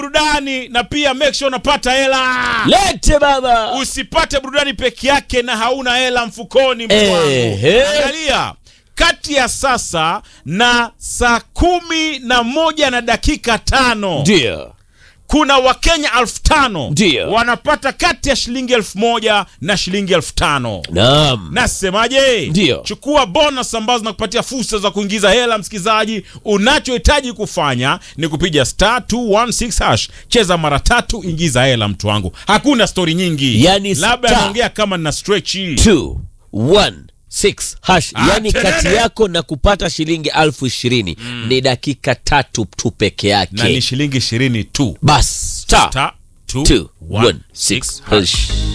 burudani na pia make sure unapata hela lete baba usipate burudani peke yake na hauna hela mfukoni mtu wangu. Ehe. angalia kati ya sasa na saa kumi na moja na dakika tano ndio kuna wakenya elfu tano Ndio. wanapata kati ya shilingi elfu moja na shilingi elfu tano naam nasemaje Ndio. chukua bonus ambazo zinakupatia fursa za kuingiza hela msikilizaji unachohitaji kufanya ni kupiga star 216 hash cheza mara tatu ingiza hela mtu wangu hakuna stori nyingi Yani labda star. anaongea kama na stretchi 2 1 6 hash Ah, yani kelele. kati yako na kupata shilingi elfu ishirini ni dakika tatu tu peke na ni yake shilingi ishirini tu bas star Star 2 1 216 6 hash